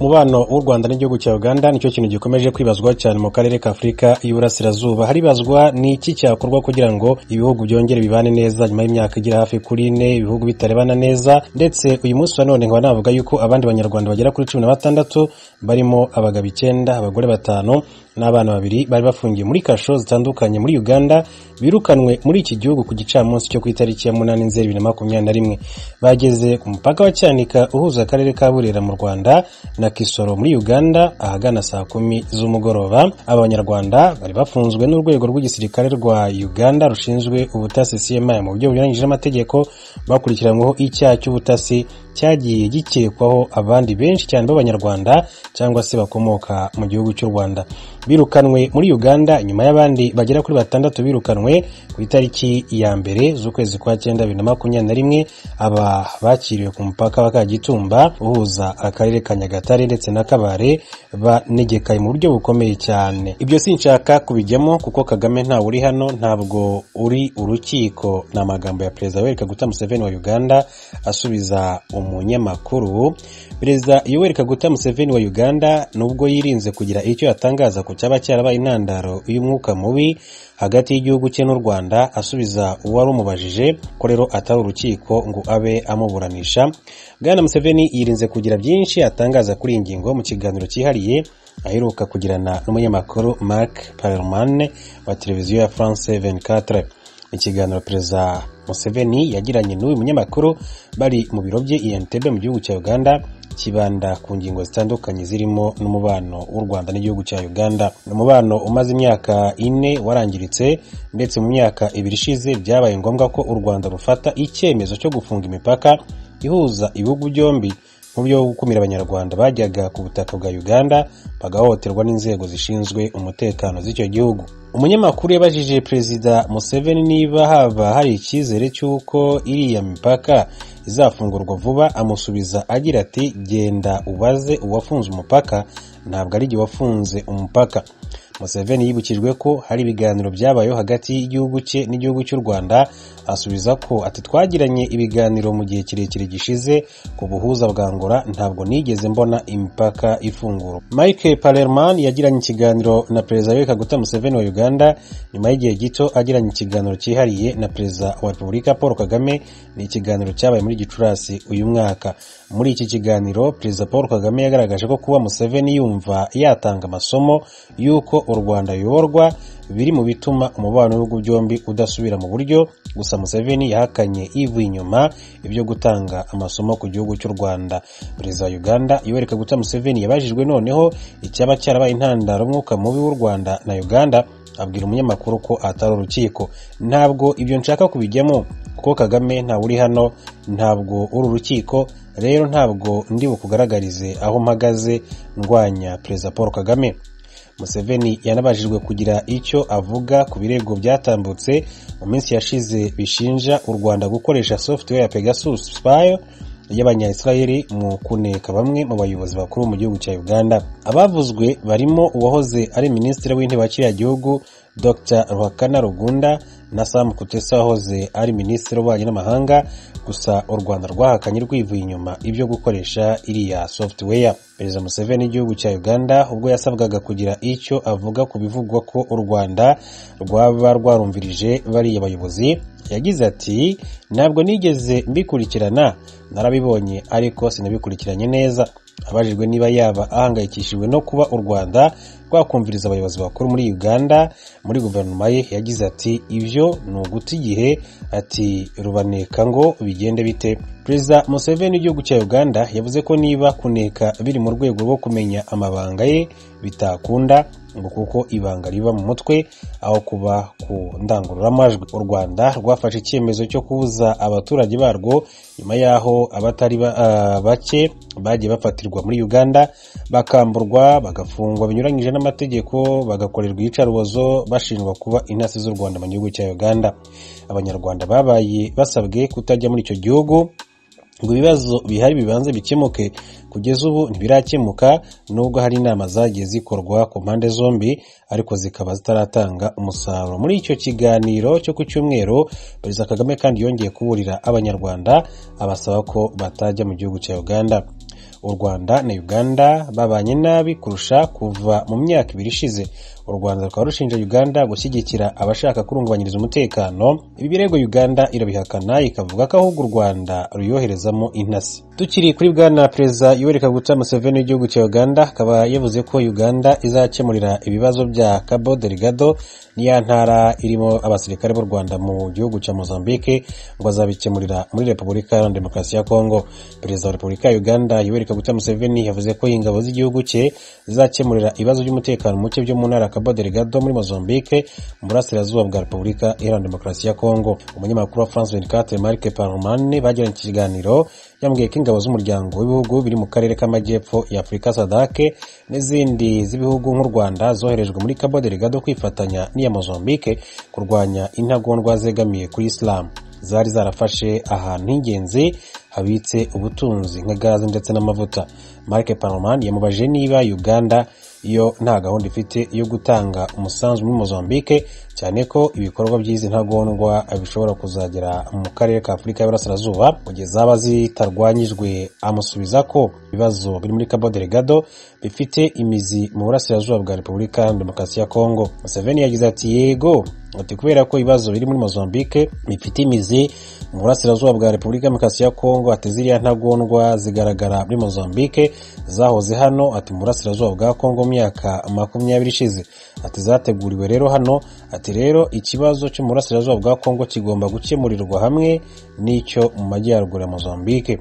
umubano w'u rwanda n'igihugu cya uganda nicyo kintu gikomeje kwibazwa cyane mu karere ka afurika y'uburasirazuba haribazwa ni iki cyakorwa kugira ngo ibihugu byongere bibane neza nyuma y'imyaka igera hafi kuri ine ibihugu bitarebana neza ndetse uyu munsi wa none nkaba navuga yuko abandi banyarwanda bagera kuri cumi na batandatu barimo abagabo icyenda abagore batanu n'abana babiri bari bafungiye muri kasho zitandukanye muri uganda birukanwe muri iki gihugu ku gicamunsi cyo ku itariki ya munani nzeri bibiri na makumyabiri na rimwe bageze ku mupaka wa cyanika uhuza akarere ka burera mu rwanda na kisoro muri uganda ahagana saa kumi z'umugoroba aba banyarwanda bari bafunzwe n'urwego rw'igisirikare rwa uganda rushinzwe ubutasi cmi mu buryo bunyuranyije n'amategeko bakurikiranyweho icyaha cy'ubutasi cyagiye gikekwaho abandi benshi cyane b'abanyarwanda cyangwa se bakomoka mu gihugu cy'u rwanda birukanwe muri uganda nyuma y'abandi bagera kuri batandatu birukanwe ku itariki ya mbere z'ukwezi kwa cyenda bibiri na makumyabiri na rimwe aba bakiriwe ku mupaka wa kagitumba uhuza akarere ka nyagatare ndetse na kabare banegekaye mu buryo bukomeye cyane ibyo sinshaka kubijyamo kuko kagame ntawe uri hano ntabwo uri urukiko ni amagambo ya perezida weri kaguta museveni wa uganda asubiza umunyamakuru perezida yoweri kaguta museveni wa uganda nubwo yirinze kugira icyo yatangaza ku cyaba cyarabaye intandaro y'umwuka mubi hagati y'igihugu cye n'u rwanda asubiza uwari umubajije ko rero atari urukiko ngo abe amuburanisha bwana museveni yirinze kugira byinshi atangaza kuri iyi ngingo mu kiganiro cyihariye aheruka kugirana n'umunyamakuru mark parelman wa televiziyo ya france 24 ikiganiro perezida museveni yagiranye n'uyu munyamakuru bari mu biro bye i entebbe mu gihugu cya uganda kibanda ku ngingo zitandukanye zirimo n'umubano w'u rwanda n'igihugu cya uganda ni umubano umaze imyaka ine warangiritse ndetse mu myaka ibiri ishize byabaye ngombwa ko u rwanda rufata icyemezo cyo gufunga imipaka ihuza ibihugu byombi mu buryo bwo gukumira abanyarwanda bajyaga ku butaka bwa uganda bagahohoterwa n'inzego zishinzwe umutekano z'icyo gihugu umunyamakuru yabajije perezida museveni niba haba hari icyizere cy'uko iriya mipaka izafungurwa vuba amusubiza agira ati genda ubaze uwafunze umupaka ntabwo ari igihe wafunze umupaka museveni yibukijwe ko hari ibiganiro byabayeho hagati y'igihugu cye n'igihugu cy'u rwanda asubiza ko ati twagiranye ibiganiro mu gihe kirekire gishize ku buhuza bwa ngora ntabwo nigeze mbona imipaka ifungurwa mike parelman yagiranye ikiganiro na perezida w'eka guta museveni wa uganda uganda nyuma y'igihe gito agiranye ikiganiro cyihariye na perezida wa repubulika paul kagame ni ikiganiro cyabaye muri gicurasi uyu mwaka muri iki kiganiro perezida paul kagame yagaragaje ko kuba museveni yumva yatanga amasomo y'uko u rwanda ruyoborwa biri mu bituma umubano w'ibihugu byombi udasubira mu buryo gusa museveni yahakanye yivuye inyuma ibyo gutanga amasomo ku gihugu cy'u rwanda perezida wa uganda yoweri kaguta museveni yabajijwe noneho icyaba cyarabaye intandaro umwuka mubi w'u rwanda na uganda abwira umunyamakuru ko atari urukiko ntabwo ibyo nshaka kubijyamo kuko kagame ntawe uri hano ntabwo uri urukiko rero ntabwo ndi bukugaragarize aho mpagaze ndwanya perezida paul kagame museveni yanabashijwe kugira icyo avuga ku birego byatambutse mu minsi yashize bishinja u rwanda gukoresha software ya pegasus spy y'abanyayisiraheli mu kuneka bamwe mu bayobozi bakuru mu gihugu cya uganda abavuzwe barimo uwahoze ari minisitiri w'intebe wa kiriya gihugu dr ruhakana rugunda na sam kutesa wahoze ari minisitiri w'ububanyi n'amahanga gusa u rwanda rwahakanye rwivuye inyuma ibyo gukoresha iriya software perezida museveni w'igihugu cya uganda ubwo yasabwaga kugira icyo avuga ku bivugwa ko u rwanda rwaba rwarumvirije bariya bayobozi yagize ati ntabwo nigeze mbikurikirana narabibonye ariko sinabikurikiranye neza abajijwe niba yaba ahangayikishijwe no kuba u rwanda rwakumviriza abayobozi bakuru muri uganda muri guverinoma ye yagize ati ibyo ni uguta igihe ati rubaneka ngo bigende bite perezida museveni w'igihugu cya uganda yavuze ko niba kuneka biri mu rwego rwo kumenya amabanga ye bitakunda ngo kuko ibanga riba mu mutwe aho kuba ku ndangururamajwi u rwanda rwafashe icyemezo cyo kubuza abaturage barwo nyuma y'aho abatari bake bagiye bafatirwa muri uganda bakamburwa bagafungwa binyuranyije n'amategeko bagakorerwa iyicarubozo bashinjwa kuba intasi z'u rwanda mu gihugu cya uganda abanyarwanda babaye basabwe kutajya muri icyo gihugu ngo ibibazo bihari bibanze bikemuke kugeza ubu ntibirakemuka nubwo hari inama zagiye zikorwa ku mpande zombi ariko zikaba zitaratanga umusaruro muri icyo kiganiro cyo ku cyumweru perezida kagame kandi yongeye kuburira abanyarwanda abasaba ko batajya mu gihugu cya uganda u rwanda na uganda babanye nabi kurusha kuva mu myaka ibiri ishize u rwanda rukaba rushinja uganda gushyigikira abashaka kurungabanyiriza umutekano ibi birego uganda irabihakana ikavuga ko ahubwo u rwanda ruyoherezamo intasi tukiri kuri bwana perezida yoweri kaguta museveni w'igihugu cya uganda akaba yavuze ko uganda izakemurira ibibazo bya cabo delgado niya ntara irimo abasirikare b'u rwanda mu gihugu cya mozambique ngo azabikemurira muri repubulika iharanira demokarasi ya kongo perezida wa repubulika ya uganda yoweri kaguta museveni yavuze ko ingabo z'igihugu cye zizakemurira ibibazo by'umutekano muke byo mu ntara ya cabo delgado muri mozambique mu burasirazuba bwa repubulika iharanira demokarasi ya kongo umunyamakuru wa france 24 marc parmane bagiranye ikiganiro yambwiye ko ingabo z'umuryango w'ibihugu biri mu karere k'amajyepfo ya afurika sadake n'izindi z'ibihugu nk'u rwanda zoherejwe muri cabo delgado kwifatanya n'iya mozambique kurwanya intagondwa zegamiye kuri isilamu zari zarafashe ahantu h'ingenzi habitse ubutunzi nka gaze ndetse n'amavuta marc panoman yamubajije niba uganda iyo nta gahunda ifite yo gutanga umusanzu muri mozambique cyane ko ibikorwa by'izi ntagondwa bishobora kuzagera mu karere ka afurika y'uburasirazuba mu gihe zaba zitarwanyijwe amusubiza ko ibibazo biri muri cabo delgado bifite imizi mu burasirazuba bwa repubulika iharanira demokarasi ya kongo museveni yagize ati yego ati kubera ko ibibazo biri muri mozambique bifite imizi mu burasirazuba bwa repubulika demokarasi ya kongo ati ziriya ntagondwa zigaragara muri mozambique zahoze hano ati mu burasirazuba bwa kongo mu myaka makumyabiri ishize ati zateguriwe rero hano ati rero ikibazo cyo mu burasirazuba bwa kongo kigomba gukemurirwa hamwe n'icyo mu majyaruguru ya mozambique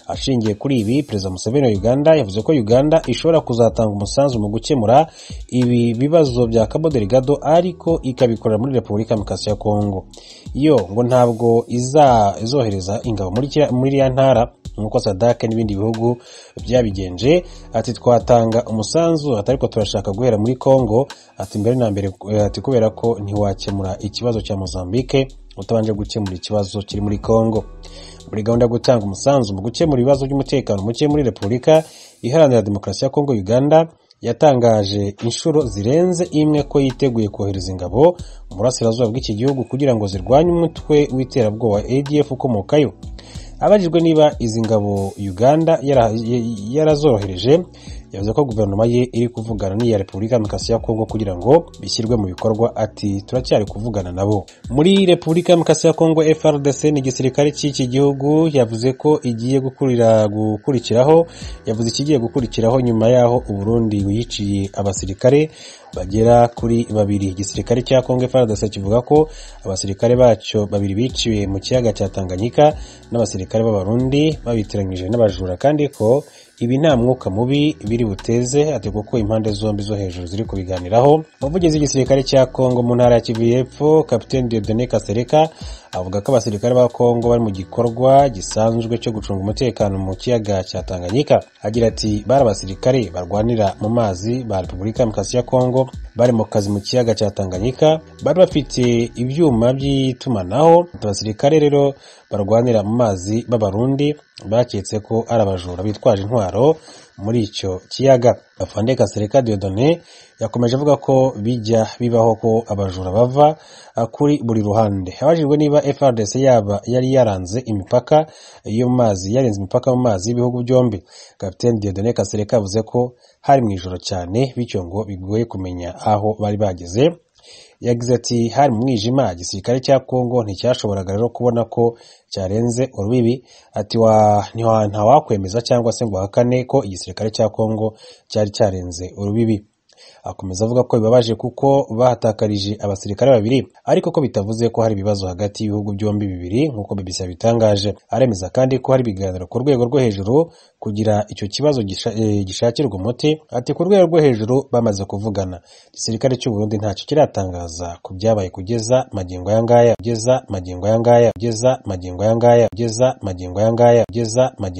ashingiye kuri ibi perezida museveni wa uganda yavuze ko uganda ishobora kuzatanga umusanzu mu gukemura ibi bibazo bya cabo delgado ariko ikabikorera muri repubulika ya demokarasi ya kongo yo ngo ntabwo izohereza ingabo muri kiriya- muri iriya ntara nk'uko sadake n'ibindi bihugu byabigenje ati twatanga umusanzu ati ariko turashaka guhera muri kongo ati mbere na mbere eh, ati kubera ko ntiwakemura ikibazo cya mozambique utabanje gukemura ikibazo kiri muri kongo muri gahunda yo gutanga umusanzu mu gukemura ibibazo by'umutekano muke muri repubulika iharanira demokarasi ya kongo uganda yatangaje inshuro zirenze imwe ko yiteguye kohereza ingabo mu burasirazuba bw'iki gihugu kugira ngo zirwanye umutwe w'iterabwoba adf ukomokayo abajijwe niba izi ngabo uganda yara- y- yarazorohereje yavuze ko guverinoma ye iri kuvugana n'iya repubulika ya demokarasi ya kongo kugira ngo bishyirwe mu bikorwa ati turacyari kuvugana nabo muri repubulika ya demokarasi ya kongo frdc ni igisirikare cy'iki gihugu yavuze ko igiye gukurira gukurikiraho yavuze ikigiye gukurikiraho nyuma y'aho uburundi wiyiciye abasirikare bagera kuri babiri igisirikare cya kongo frdc kivuga ko abasirikare bacyo babiri biciwe mu kiyaga cya tanganyika n'abasirikare b'abarundi babitiranyije n'abajura kandi ko ibi nta mwuka mubi biri buteze ati kuko impande zombi zo hejuru ziri kubiganiraho umuvugizi w'igisirikare cya kongo mu ntara ya kivu y'epfo kapiteni diodone kasereka avuga ko abasirikare ba kongo bari mu gikorwa gisanzwe cyo gucunga umutekano mu kiyaga cya tanganyika agira ati bari abasirikare barwanira mu mazi ba repubulika ya demokarasi ya kongo bari mu kazi mu kiyaga cya tanganyika bari bafite ibyuma by'itumanaho ati abasirikare rero barwanira mu mazi b'abarundi baketse ko ari abajura bitwaje intwaro muri icyo kiyaga afande kasereka diodone yakomeje avuga ko bijya bibaho ko abajura bava ah, kuri buri ruhande abajijwe niba frdc yaba yari yaranze imipaka yo mu mazi yarenze imipaka mu mazi y'ibihugu byombi kapiteni diodone kasereka yavuze ko hari mu ijoro cyane bityo ngo bigoye kumenya aho bari bageze yagize ati hari mu mwijima igisirikare cya kongo nticyashoboraga rero kubona ko cyarenze urubibi ati wa ntiwa- ntawakwemeza cyangwa se ngo ahakane ko igisirikare cya kongo cyari cyarenze urubibi akomeza avuga ko bibabaje kuko bahatakarije abasirikare babiri ariko ko bitavuze ko hari ibibazo hagati y'ibihugu byombi bibiri nk'uko BBC yabitangaje aremeza kandi ko hari ibiganiro ku rwego rwo hejuru kugira icyo kibazo gisha- eh, gishakirwa umuti ati ku rwego rwo hejuru bamaze kuvugana igisirikare cy'u Burundi ntacyo kiratangaza ku byabaye kugeza magingo aya ngaya kugeza magingo aya ngaya kugeza magingo aya ngaya kugeza magingo aya ngaya kugeza magingo